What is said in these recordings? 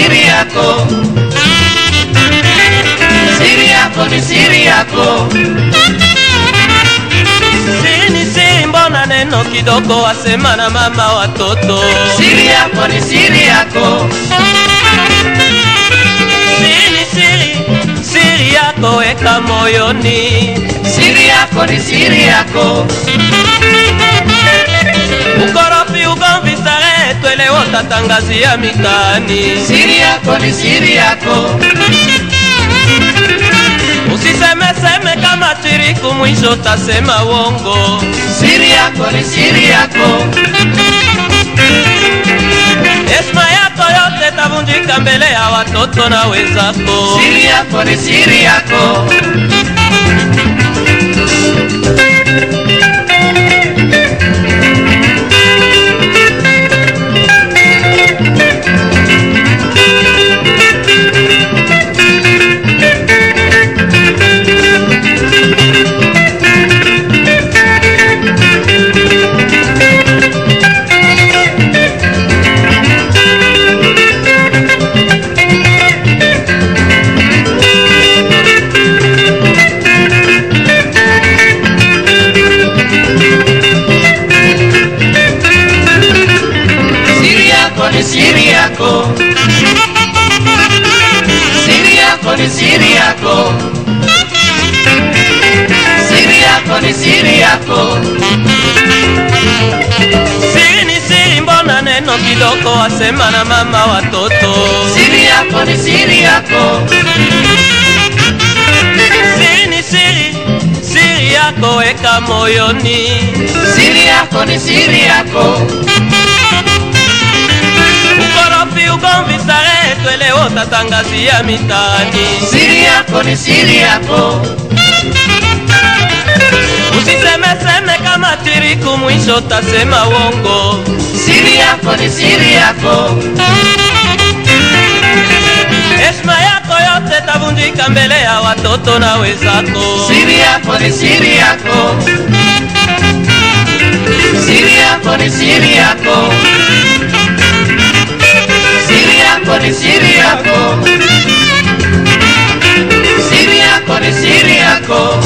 siri yako, siri yako ni siri yako. Siri ni siri, mbona neno kidogo wasema na mama watoto? Siri yako ni siri yako, Siri ni siri, siri yako weka moyoni. siri yako ni siri yako, Ukorofi, ugomvi, starehe, twele wotatangazia mitaani. siri yako ni siri yako, Usisemeseme kama chiriku, mwisho tasema wongo. siri yako ni siri yako, Heshima yako yote tavunjika mbele ya watoto na wenzako. siri yako ni siri yako. Siri yako ni siri yako, siri yako ni siri yako, siri yako ni siri yako, Siri ni siri, mbona neno kidogo wasema na mama watoto? siri yako ni siri yako, Siri ni siri, siri yako weka moyoni. siri yako ni siri yako, Ukorofi, ugomvi, starehe, twele wotatangazia mitaani. siri yako ni siri yako, Usisemeseme kama chiriku, mwisho tasema wongo. siri yako ni siri yako, Heshima yako yote tavunjika mbele ya watoto na wenzako. siri yako ni siri yako, siri yako ni siri yako, siri yako ni siri yako, siri yako ni siri yako.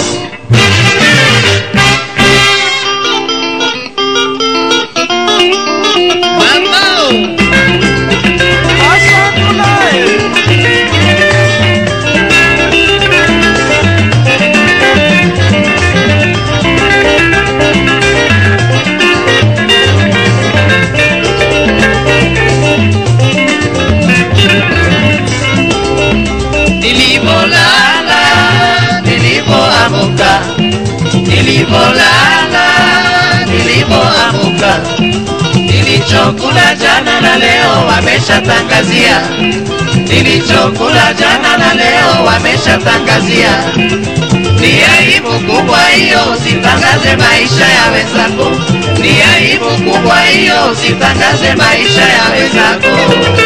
Nilivolala, nilivoamuka, nilivolala, nilivoamuka, nilichokula jana na leo wameshatangazia, nilichokula jana na leo wameshatangazia. Ni aibu kubwa hiyo, usitangaze maisha ya wenzako. Ni aibu kubwa hiyo, usitangaze maisha ya wenzako.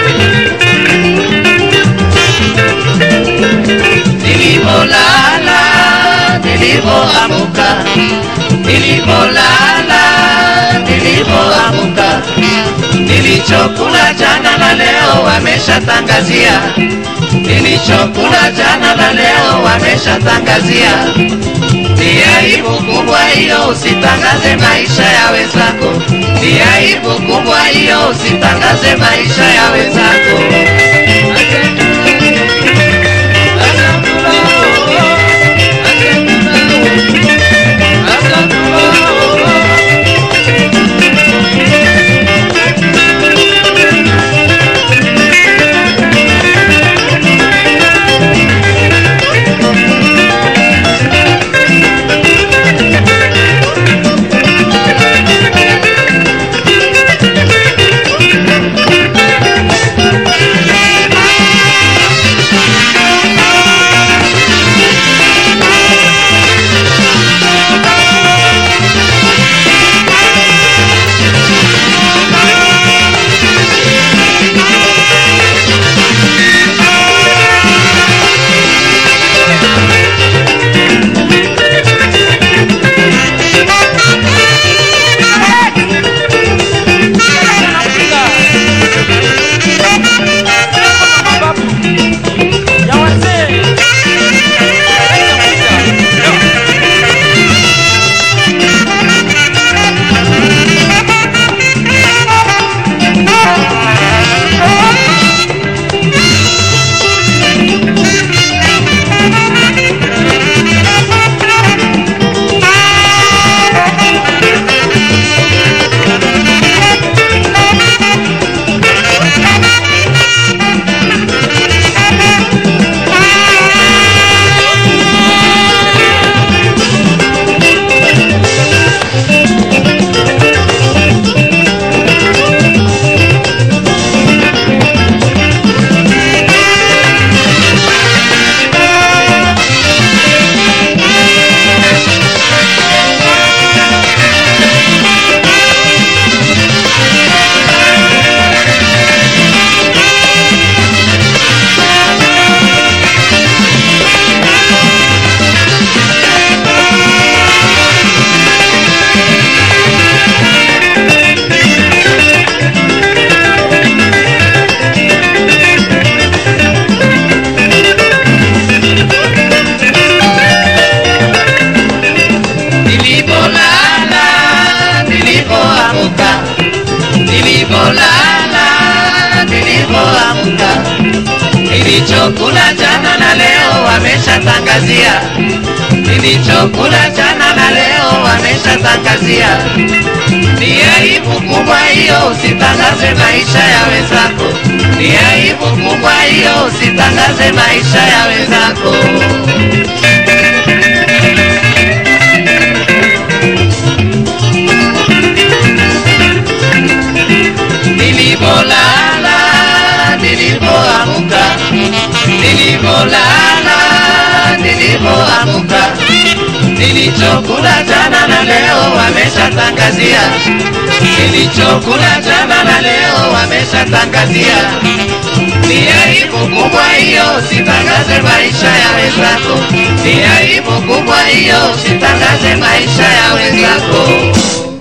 Nilivolala, nilivoamuka, nilivolala, nilivoamuka, nilichokula jana na leo wameshatangazia, nilichokula jana na leo wameshatangazia. Ni aibu kubwa hiyo, usitangaze maisha ya wenzako. Ni aibu kubwa hiyo, usitangaze maisha ya wenzako. wameshatangazia nilichokula jana na leo wameshatangazia. Ni aibu kubwa hiyo, usitangaze maisha ya wenzako. Ni aibu kubwa hiyo, usitangaze maisha ya wenzako. Nilivolala, nilivoamuka, nilivolala, nilivoamuka, nilichokula jana na leo wameshatangazia, nilichokula jana na leo wameshatangazia. Ni aibu kubwa hiyo, usitangaze maisha ya wenzako. Ni aibu kubwa hiyo, usitangaze maisha ya wenzako.